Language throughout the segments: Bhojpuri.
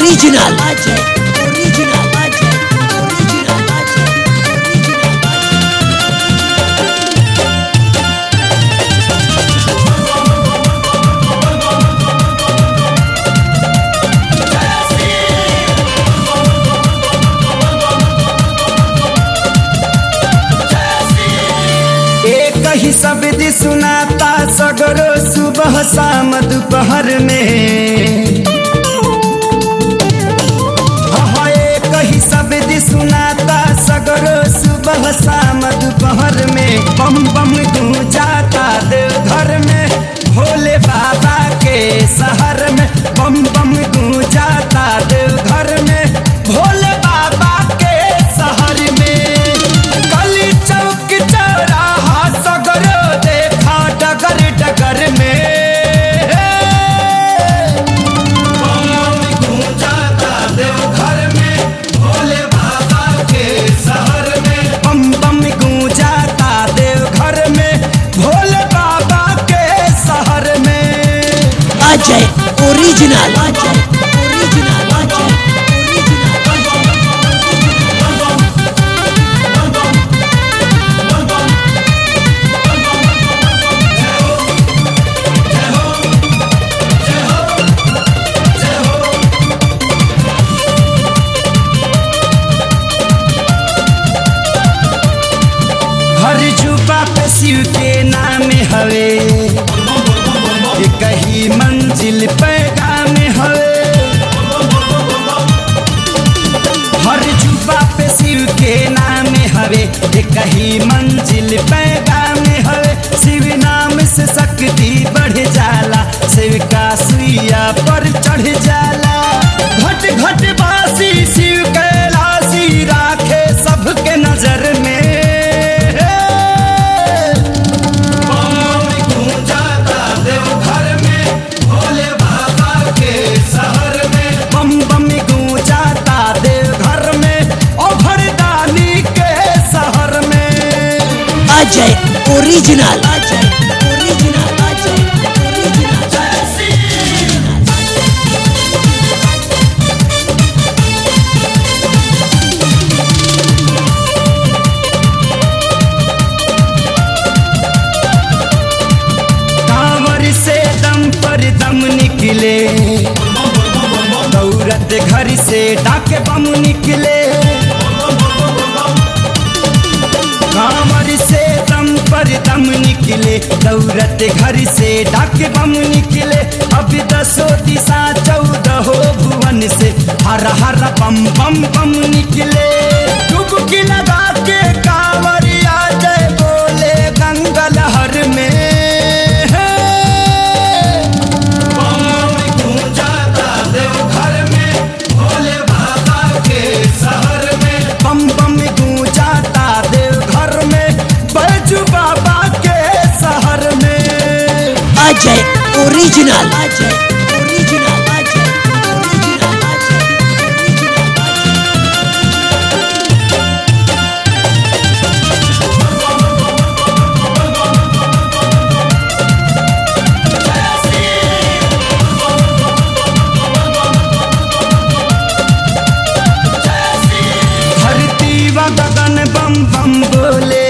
original Ajay original Ajay original Ajay original Ajay एक ही शब्द सुनाता सगरो सुबह शाम दोपहर में हाँ, एक ही शब्द सुनाता सगरो सुबह शाम दोपहर में बम बम गूंजाता देवघर में भोले बाबा के शहर में बम बम गूंजाता देवघर में भोले बाबा के शहर में गली चौक चौराहा सगरो देखा डगर डगर में बम गूंजाता देवघर में भोले बाबा के शहर में बम बम गूंजाता देवघर में भोले बाबा के शहर में Ajay original Ajay original Ajay original हर जुबा पे शिव के नाम हवे ये कही मंजिल पैगाम हवे हर जुबा पे शिव के नाम हवे ये कही मंजिल पैगाम हवे शिव नाम से शक्ति बढ़ जाला शिव का सुइया पर चढ़ जाला घट घट बासी शिव कैलाशी राखे सबके नजर में बम गूंजाता देवघर में भोले बाबा के शहर में बम बम गूंजाता देवघर में ओ भरदानी के शहर में Ajay original Ajay original Ajay original कांवर से दम पर दम निकले दौरत घर से डाके बम निकले कांवर से दम पर दम निकले दौरत घर से डाके बम निकले अब दसो दिशा चौदह भुवन से हर हर बम बम बम निकले डुबकी लगा के कांवरिया जय बोले गंगा लहर में बम गूंजाता देवघर में भोले बाबा के शहर में बम बम गूंजाता देवघर में बैजू बाबा के शहर में Ajay original Ajay original Ajay original Ajay original धरती व गगन बम बम बोले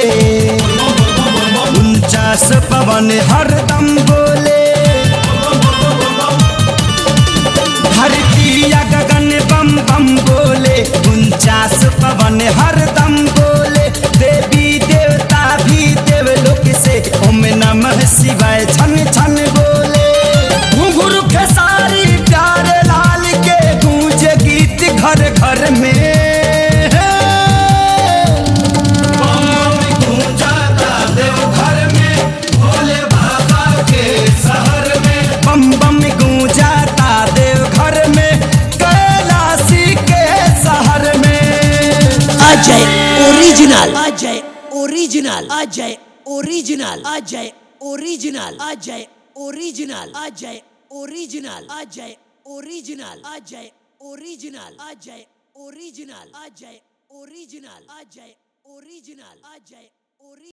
उनचास पवन हरदम बोले धरती या गगन बम बम बोले उनचास पवन हरदम बोले देवी देवता भी देवलोक से ओम नमः शिवाय छन छन बोले घुंघरू खेसारी प्यारे लाल के गूंज गीत घर घर में बम गूंजाता देवघर में भोले बाबा के शहर में बम बम गूंजाता देवघर में कैलाशी के शहर में Ajay original Ajay original Ajay original Ajay original Ajay original Ajay original Ajay original Ajay original Ajay original Ajay original Ajay original Ajay original